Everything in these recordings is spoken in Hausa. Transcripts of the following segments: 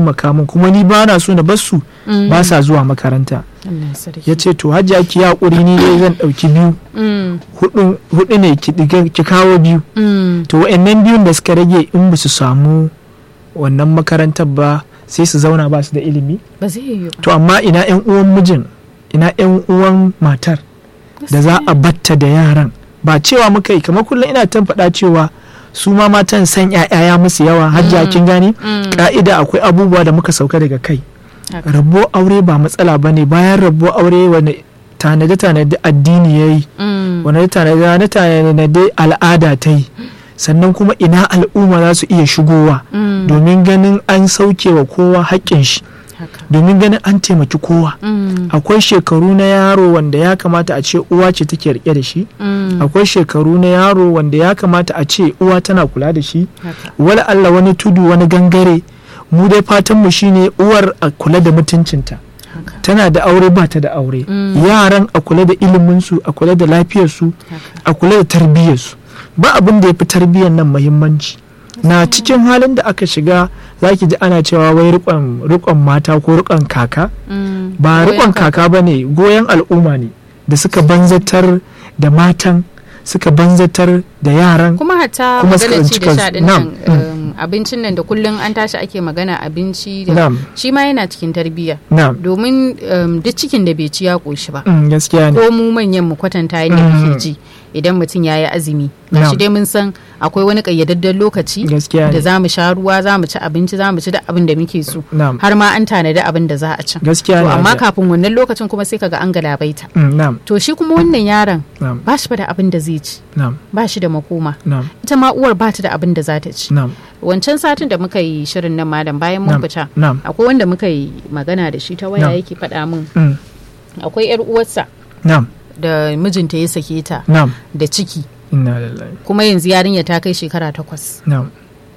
taimaka min kuma ni ba na so na bar su Mm. ba sa zuwa makaranta Allah sarki. ya ce to hajiya ki haƙuri ni dai zan ɗauki biyu Mm. hudu hudu ne ki ɗiga- ki kawo biyu Mm. to wa'annan biyun da suka rage in ba su samu wannan makarantar ba sai su zauna ba su da ilimi Ba zai yi ba. to amma ina yan uwan mijin ina yan uwan matar da za a batta da yaran ba cewa muka yi kamar kullum ina tan faɗa cewa su ma matan san ya musu yawa hajja kin gani Mm. ka'ida akwai abubuwa da muka sauka daga kai Haka. rabo aure ba matsala ba ne bayan rabo aure wani tanade tanade addini ya yi Mm. wani tanade tanade al'ada ta yi sannan kuma ina al'umma za su iya shigowa Mm. domin ganin an sauke wa kowa haƙƙin shi Haka. domin ganin an taimaki kowa Mm. akwai shekaru na yaro wanda ya kamata a ce uwa ce take rike da shi Mm. akwai shekaru na yaro wanda ya kamata a ce uwa tana kula da shi Haka. wala Allah wani tudu wani gangare mu dai fatan mu shine uwar a kula da mutuncinta Haka. tana da aure ba ta da aure Mm. yaran a kula da iliminsu a kula da lafiyarsu Haka. a kula da tarbiyyarsu ba abin da ya fi tarbiyyar nan muhimmanci na cikin halin da aka shiga za ki ji ana cewa wai rikon rikon mata ko rikon kaka Mm. ba Goyon rikon kaka ba ne goyon al'umma ne da suka banzatar da matan suka banzatar da yaran kuma hatta Kuma suka maganar ci da tsinci sha din kansu. nan um, abincin nan da kullum an tashi ake magana abinci da Na'am. shi ma yana cikin tarbiyya na domin um, duk cikin da bai ci ya koshi ba mm, gaskiya ne ko mu manyan mu kwatanta yadda Mm. muke ji idan mutum ya yi azumi gashi Na'am. dai mun san akwai wani kayyadadden lokaci gaskiya da ne za mu sha ruwa za mu ci abinci za mu ci duk abin da muke so na'am har ma an tanadi abin da za a ci gaskiya to ne amma Hajiya. kafin wannan lokacin kuma sai kaga an galabaita Mm, na'am to shi kuma wannan yaron na'am ba shi fa da abin da zai ci na'am ba shi da makoma na'am ita ma uwar ba ta da abin da za ta ci na'am wancan satin da muka yi shirin nan malam bayan mun na'am fita na'am akwai wanda muka yi magana da shi ta waya Na'am. yake faɗa min mm, akwai yar uwarsa na'am da mijinta ya sake ta na'am da ciki inna lillahi kuma yanzu yarinya ta kai shekara takwas na'am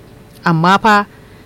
amma fa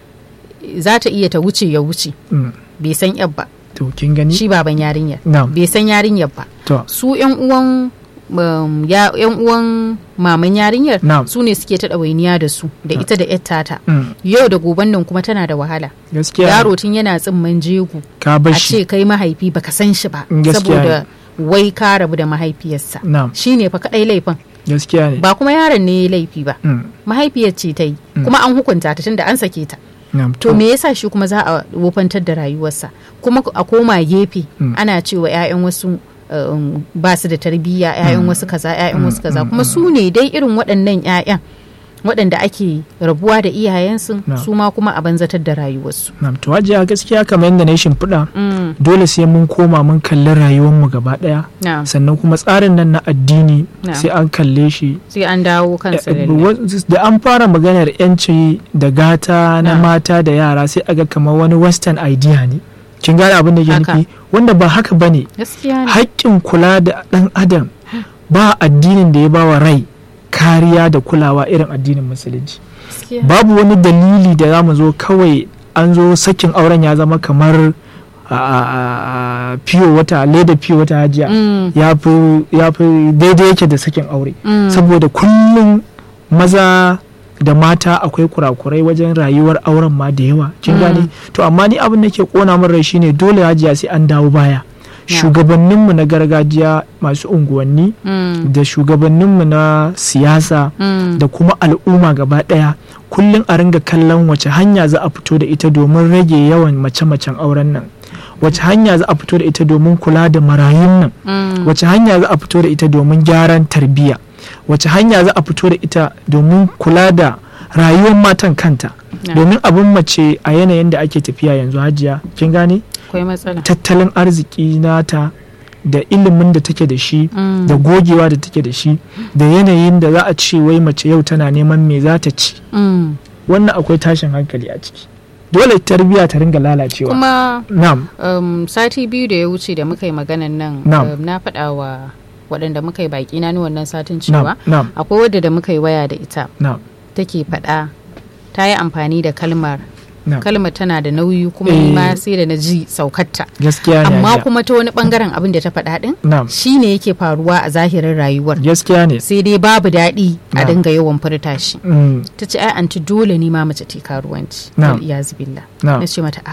za ta iya ta wuce ya wuce mm, bai san yar ba to kin gani shi baban yarinyar na'am bai san yarinyar ba to su yan uwan um, ya, yan uwan maman yarinyar Na'am. su ne suke ta ɗawainiya da su da ita da yar tata mm, yau da goben nan kuma tana da wahala gaskiya ne. yaro tun yana tsimman jego ka a bashi ce kai mahaifi baka san shi ba Mm, gaskiya saboda wai ka rabu da mahaifiyarsa na'am shine fa kadai laifin gaskiya ne ba kuma yaron ne ya laifi ba mm, mahaifiyar ce ta yi Mm. kuma an hukunta ta tunda an sake ta na'am to me yasa shi kuma za a wofantar da rayuwarsa kuma a koma gefe Mm. ana cewa 'ya'yan wasu um, ba su da tarbiyya 'ya'yan wasu kaza 'ya'yan Mm, wasu kaza mm, kuma mm. su ne dai irin waɗannan 'ya'yan waɗanda ake rabuwa da iyayensu No. su ma kuma a banzatar da rayuwarsu na'am to hajiya gaskiya kamar yadda na yi shimfiɗa Mm, dole sai mun koma mun kalli rayuwarmu gaba ɗaya na'am. sannan kuma tsarin nan na addini Na'am. sai an kalle shi sai an dawo kansa Eh, lalle. wa- da an fara maganar yanci da gata na Na'am. mata da yara sai aga kamar wani western idea ne kin gane abin da ke Haka. nufi wanda ba haka bane gaskiya ne haƙƙin kula da ɗan adam ba addinin da ya ba wa rai kariya da kulawa irin addinin musulunci gaskiya babu wani dalili da za mu zo kawai an zo sakin auren ya zama kamar a- a- a- fiyo wata leda fiyo wata hajiya Mm, ya fi ya fi daidai yake da sakin aure mm, saboda kullum maza da mata akwai kurakurai wajen rayuwar auren ma da yawa kin Mm. gane to amma ni abin da ke kona min rai shine dole hajiya sai an dawo baya Yeah. shugabanninmu na gargajiya masu unguwanni mm, da shugabanninmu na siyasa mm, da kuma al'umma gaba ɗaya kullum a ringa kallon wace hanya za a fito da ita domin rage yawan mace-macen auren nan wace hanya za a fito da ita domin kula da marayun nan mm, wace hanya za a fito da ita domin gyaran tarbiyya wace hanya za a fito da ita domin kula da rayuwar matan kanta na, domin abin mace a yanayin da ake tafiya yanzu hajiya kin gane akwai matsala tattalin arziki nata da ilimin da take da shi Mm, da gogewa da take da shi da yanayin da za a ce wai mace yau tana neman me za ta ci mm. wannan akwai tashin hankali a ciki dole tarbiyya ta ringa lalacewa kuma na'am um, sati biyu da ya wuce da muka yi maganan nan Na'am. um, na faɗa wa waɗanda muka yi baƙi na ni wannan satin na'am cewa na'am akwai wadda da muka yi waya da ita na'am take faɗa ta yi amfani da kalmar na'am kalmar tana da nauyi kuma Eh. ni ma sai da na ji saukarta gaskiya ne amma hajiya. kuma ta wani bangaren abin da ta faɗa ɗin na'am shine yake faruwa a zahirin rayuwar gaskiya ne sai dai babu daɗi a Na'am. dinga yawan furta shi Mm, ta ce ai anti dole ne ma mace ta yi karuwanci Na'am. wal iyazu billah na'am na ce mata